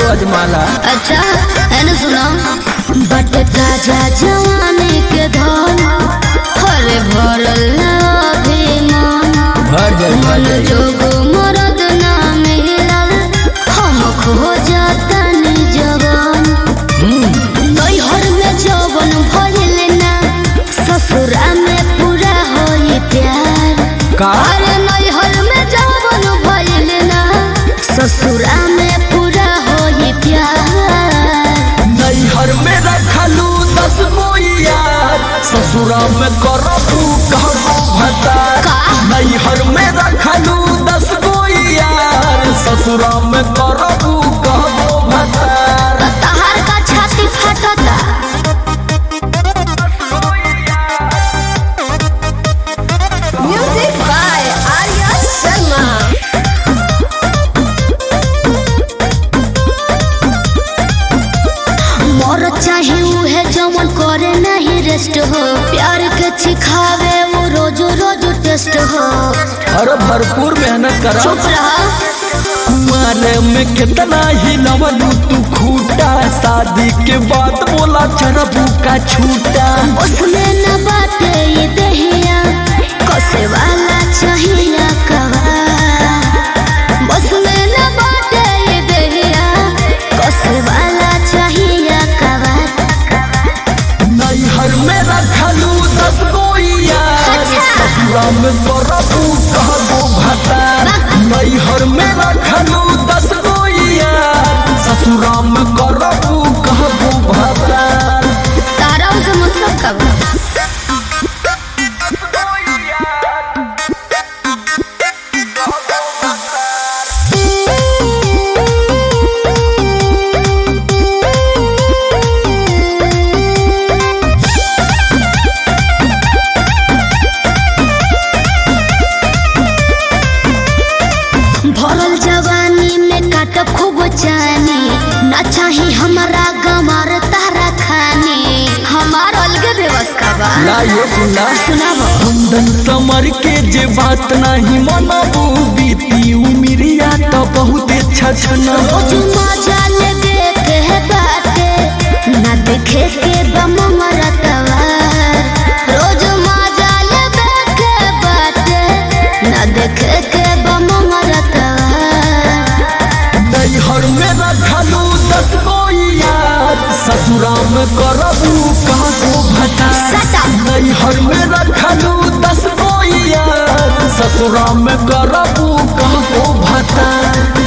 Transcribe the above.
अजमाला अच्छा है ना सुना बट ताजा जवानी के धन हरे भरल ना अभिमान भर जाए भर मन जाए जोग मरद ना मिलल हम खो जातनी जवान नैहर में जवन भइल ना ससुरा में पूरा होई प्यार का अरे नैहर में जवन भइल ना ससुरा में पूरा होई प्यार नैहर में रखलू दस गो यार ससुरा में करबू कहबो भतार का? नैहर में रखलू दस गो यार ससुरा में करबू कहबो भतार तहार का छाती फटता म्यूजिक बाय आर्या शर्मा मोर चाहे उहे जमन करे नहीं रेस्ट हो प्यार के सिखावे वो रोज रोज टेस्ट हो अरे भरपूर मेहनत करा चुप रहा कुमारे में कितना ही लवलू तू खूटा शादी के बाद बोला चरबू का छूटा उसमें न बाटे ये दहिया कसे वाला चाहिए कवा उसमें न बाटे ये दहिया कसे वाला चाहिए कवा नैहर में रखलू दस गो यार अच्छा। ससुरा में करबू कहबो भता नैहर में रखलू दस गो यार ससुरा में करबू कहबो भता तारा उसे मतलब कब भरल जवानी में काट खूब जानी ना चाही हमारा गमार तारा खानी हमार अलगे व्यवस्था बा ला ये सुना सुनाबो कुंदन समर के जे बात नहीं मनबू बीती उमिरिया तो बहुत छछना रोज मजा ले देखे है बाटे ना देखे के बम मरतवा रोज मजा ले देखे बाटे ना देखे के बम मरतवा नैहर में रखलू दस गो यार ससुरा में करबू कहबो भता सटा। नैहर में रखलू दस गो यार ससुरा में करबू कहबो भता